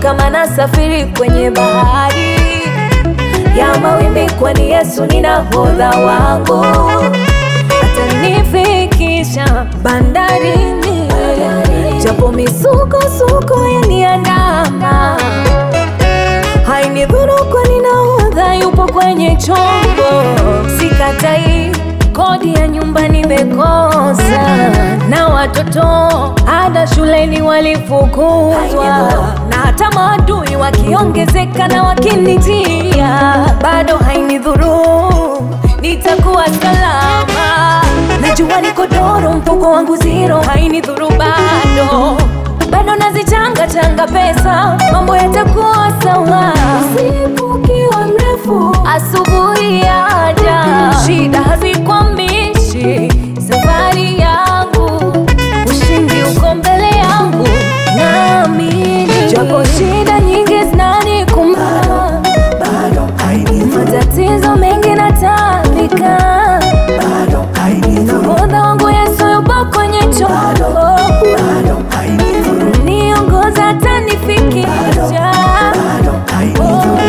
kama nasafiri kwenye bahari ya mawimbi, kwani Yesu ni nahodha wangu, atanifikisha bandarini, japo misukosuko yaniandama hainidhuru, kwani nahodha yupo kwenye chombo. Sikatai kodi ya nyumba nimekosa, na watoto ada shuleni walifukuzwa, na hata maadui wakiongezeka na wakinitia, bado hainidhuru, nitakuwa salama. Najua niko doro, mfuko wangu zero, hainidhuru bado bado nazichanga changa pesa, mambo yatakuwa sawa. Usiku ukiwa mrefu, asubuhi yaja, shida hazikwambishi safari yangu, ushindi uko mbele yangu, naamini japo shida nyingi zinanikumba, bado hainidhuru, matatizo mengi natambika, bado hainidhuru, nahodha wangu Yesu yupo kwenye chombo bado hainidhuru, niongoza atanifikisha. bado hainidhuru.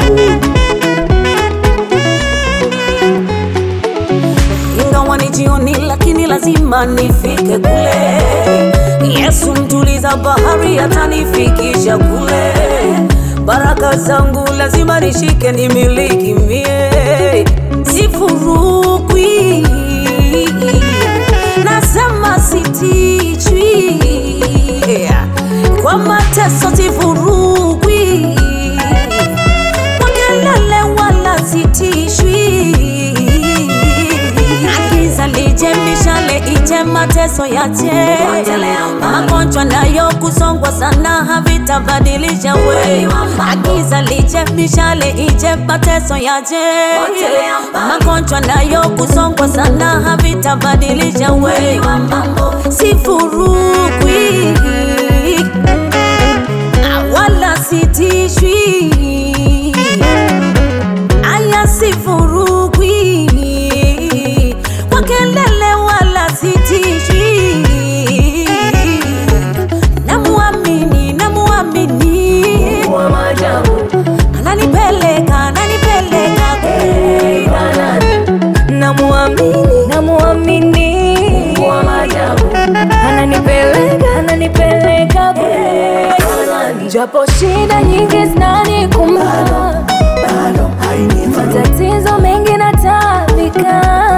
ingawa ni jioni, lakini lazima nifike kule. Yesu mtuliza bahari atanifikisha kule. Baraka zangu lazima nishike, nimiliki mie, sifurukwi. Nasema sitichwi kwa mateso, sifurukwi kwa kelele wala sitishwi. Giza lije, mishale ije, mateso yache, magonjwa nayo kusongwa sana havitabadilisha we. Giza lije, mishale ije, mateso yache, magonjwa nayo kusongwa sana havitabadilisha we. Sifurukwi wala sitishwi aya sifurukwi kwa kelele wala sitishwi namuamini namuamini Wa maajabu ananipeleka ananipeleka Hey, Bwana, namuamini namuamini wa maajabu ananipeleka ananipeleka kule japo shida nyingi zinanikumba bado hainidhuru, matatizo mengi natambika